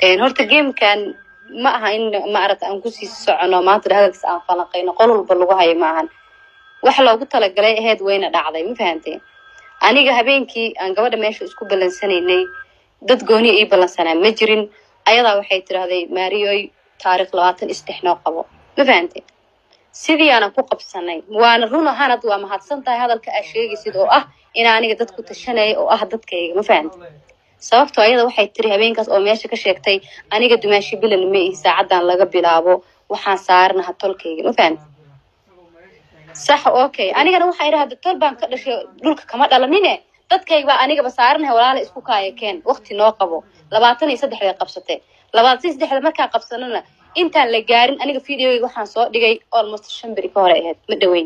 horta gamekan ma aha in maarata aan kusii socono maanta hadalkiis aan falanqayno qol walba lagu hayo ma ahan wax loogu talagalay aheyd wayna dhacday ma fahamteen aniga habeenkii aan gabadha meesha isku ballansanaynay dad gooniya ii ballansanaa ma jirin ayadaa waxay tidhaahday maariyoy taarikh labaatan isdex noo qabo ma fahamteen sidii aanan ku qabsanay waana run ahaanad waa mahadsan tahay hadalka aa sheegaysid oo ah in aniga dadku tashanaya oo ah dadkayga ma fahamte sababtoo ayada waxay tiri habeenkaas oo meesha ka sheegtay aniga dumaashi bilan ma ihi saacadan laga bilaabo waxaan saaranaha tolkayga ma fahamte sax okay anigana waxaa idhahda tol baan ka dhashay dhulka kama dhalanine dadkayga baa anigaba saaranahay walaala isku kaaya keen waqti noo qabo labaatan iyo saddexday qabsatee labaatan iyo saddexda markaa qabsanana intaan la gaarin aniga videoyga waxaan soo dhigay almost shan beri ka hore ahayd ma dhaweyn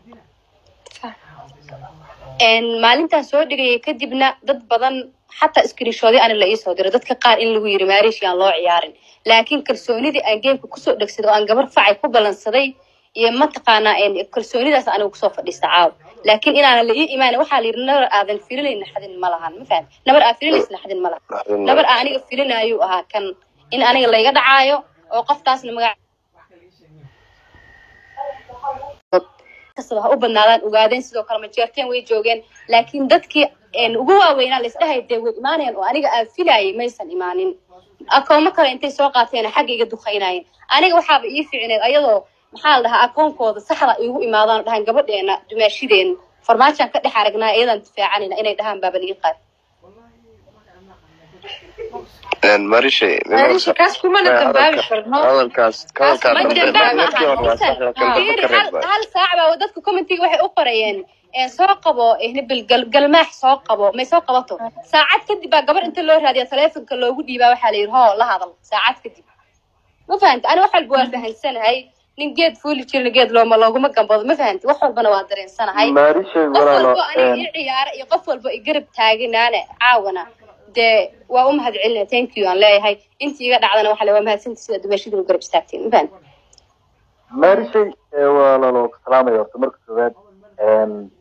maalintaan soo dhigayay kadibna dad badan xataa screenshoodii ani la iisoo diro dadka qaar in lagu yiri maariish aan loo ciyaarin laakiin kalsoonidii aan geemka kusoo dhegsaday oo aan gabar facay ku ballansaday iyo mataqaanaa kalsoonidaas aniga kusoo fadhiista caaw laakiin inaana la ii imaan waxaa la yidhi nabar aadan filinay naxdin ma lahan ma fahan nabar aa filinays naxdin ma lahan nabar aa aniga filinayuu ahaa kan in aniga layga dhacaayo oo qoftaasna magac kastaba ha u badnaadaan ogaadeen sidoo kale majeerteen way joogeen laakiin dadkii ugu waaweynaa laisdhahay dee way imaanayaan oo aniga aan filayay maysan imaanin akoomo kale intay soo qaateen xagga iga duqaynayeen aniga waxaaba ii ficineed ayadoo maxaa la dhahaa akoonkooda saxda iigu imaadaan dhahaan gabadheena dumaashideen farmaajaan ka dhex aragnaa iyadaan difaacanayna inay dhahaan baaban ii qaad marishe Marisha, kaas kumana dambaabi karno. hadalkaas hadalkaa ma dambe dambaab ma markii hore waa sax aha kan dambe fiiri ka hal reeba hal saac baa dadka commentiga waxay u qorayeen ee soo qabo ehnibil galmaax soo qabo may soo qabato saacad kadib baa gabar inta loo raadiya taleefonka loogu dhiibaa waxaa la yidhi hoo la hadal saacad kadib ma fahanta ani wax walba waa fahansanahay nin geed fuuli jirna geed looma looguma gambado ma fahanti wax walbana waa dareensanahay maarishay qof walaalo walbo aniga ii ciyaara iyo qof walbo i garab taaganaane caawana dee waa u mahad celinaya thank you aan leeyahay intii iga dhacdana waxa le waa mahadsanti sida dumashadii u garab istaagteen ma fahanti maarishay walaalo salaamaya horta marka koowaad